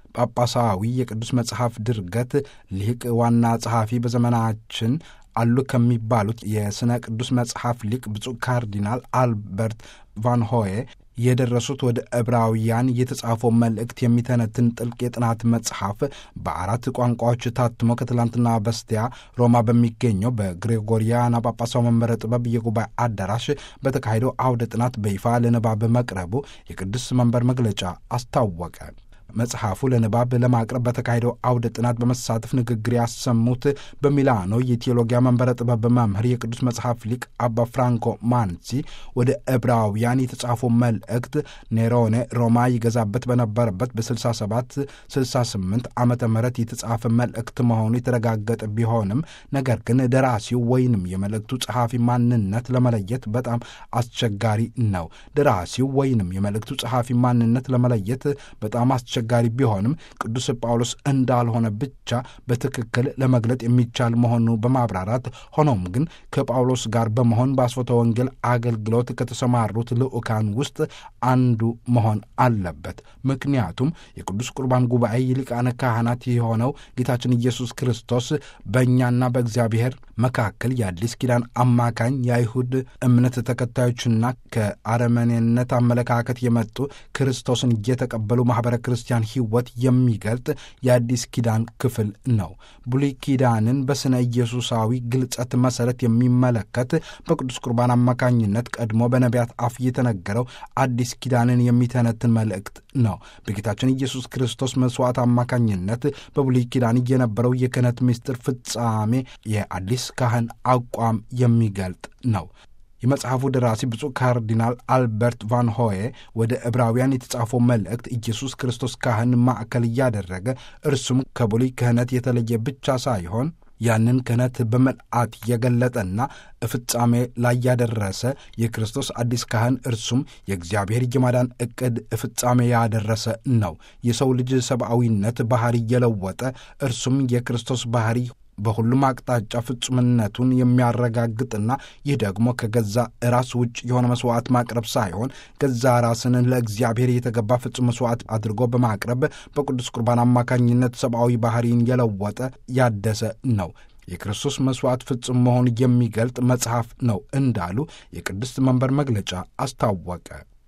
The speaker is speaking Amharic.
ጳጳሳዊ የቅዱስ መጽሐፍ ድርገት ሊቅ ዋና ጸሐፊ በዘመናችን አሉ ከሚባሉት የሥነ ቅዱስ መጽሐፍ ሊቅ ብፁዕ ካርዲናል አልበርት ቫን ሆዬ የደረሱት ወደ ዕብራውያን የተጻፈው መልእክት የሚተነትን ጥልቅ የጥናት መጽሐፍ በአራት ቋንቋዎች ታትሞ ከትላንትና በስቲያ ሮማ በሚገኘው በግሬጎሪያና ጳጳሳው መንበረ ጥበብ የጉባኤ አዳራሽ በተካሄደው አውደ ጥናት በይፋ ለንባብ መቅረቡ የቅዱስ መንበር መግለጫ አስታወቀ። መጽሐፉ ለንባብ ለማቅረብ በተካሄደው አውደ ጥናት በመሳተፍ ንግግር ያሰሙት በሚላኖ የቴዎሎጊያ መንበረ ጥበብ መምህር የቅዱስ መጽሐፍ ሊቅ አባ ፍራንኮ ማንሲ ወደ ዕብራውያን የተጻፈው መልእክት ኔሮኔ ሮማ ይገዛበት በነበረበት በ67 68 ዓመተ ምህረት የተጻፈ መልእክት መሆኑ የተረጋገጠ ቢሆንም ነገር ግን ደራሲው ወይንም የመልእክቱ ጸሐፊ ማንነት ለመለየት በጣም አስቸጋሪ ነው። ደራሲው ወይንም የመልእክቱ ጸሐፊ ማንነት ለመለየት በጣም አስቸጋሪ ቢሆንም ቅዱስ ጳውሎስ እንዳልሆነ ብቻ በትክክል ለመግለጥ የሚቻል መሆኑ በማብራራት ሆኖም ግን ከጳውሎስ ጋር በመሆን በአስፎተ ወንጌል አገልግሎት ከተሰማሩት ልዑካን ውስጥ አንዱ መሆን አለበት። ምክንያቱም የቅዱስ ቁርባን ጉባኤ የሊቃነ ካህናት የሆነው ጌታችን ኢየሱስ ክርስቶስ በእኛና በእግዚአብሔር መካከል የአዲስ ኪዳን አማካኝ የአይሁድ እምነት ተከታዮችና ከአረመኔነት አመለካከት የመጡ ክርስቶስን እየተቀበሉ ማኅበረ ክርስቲያን ሕይወት የሚገልጥ የአዲስ ኪዳን ክፍል ነው። ብሉይ ኪዳንን በሥነ ኢየሱሳዊ ግልጸት መሠረት የሚመለከት በቅዱስ ቁርባን አማካኝነት ቀድሞ በነቢያት አፍ የተነገረው አዲስ ኪዳንን የሚተነትን መልእክት ነው። በጌታችን ኢየሱስ ክርስቶስ መሥዋዕት አማካኝነት በብሉይ ኪዳን የነበረው የክህነት ምስጢር ፍጻሜ የአዲስ ካህን አቋም የሚገልጥ ነው። የመጽሐፉ ደራሲ ብፁዕ ካርዲናል አልበርት ቫን ሆዬ ወደ ዕብራውያን የተጻፈው መልእክት ኢየሱስ ክርስቶስ ካህን ማዕከል እያደረገ እርሱም ከብሉይ ክህነት የተለየ ብቻ ሳይሆን ያንን ክህነት በመልአት የገለጠና ፍጻሜ ላይ ያደረሰ የክርስቶስ አዲስ ካህን እርሱም የእግዚአብሔር የማዳን ዕቅድ ፍጻሜ ያደረሰ ነው። የሰው ልጅ ሰብአዊነት ባሕሪ የለወጠ እርሱም የክርስቶስ ባሕሪ በሁሉም አቅጣጫ ፍጹምነቱን የሚያረጋግጥና ይህ ደግሞ ከገዛ ራስ ውጭ የሆነ መስዋዕት ማቅረብ ሳይሆን ገዛ ራስን ለእግዚአብሔር የተገባ ፍጹም መስዋዕት አድርጎ በማቅረብ በቅዱስ ቁርባን አማካኝነት ሰብአዊ ባህሪን የለወጠ ያደሰ ነው። የክርስቶስ መስዋዕት ፍጹም መሆን የሚገልጥ መጽሐፍ ነው እንዳሉ የቅድስት መንበር መግለጫ አስታወቀ።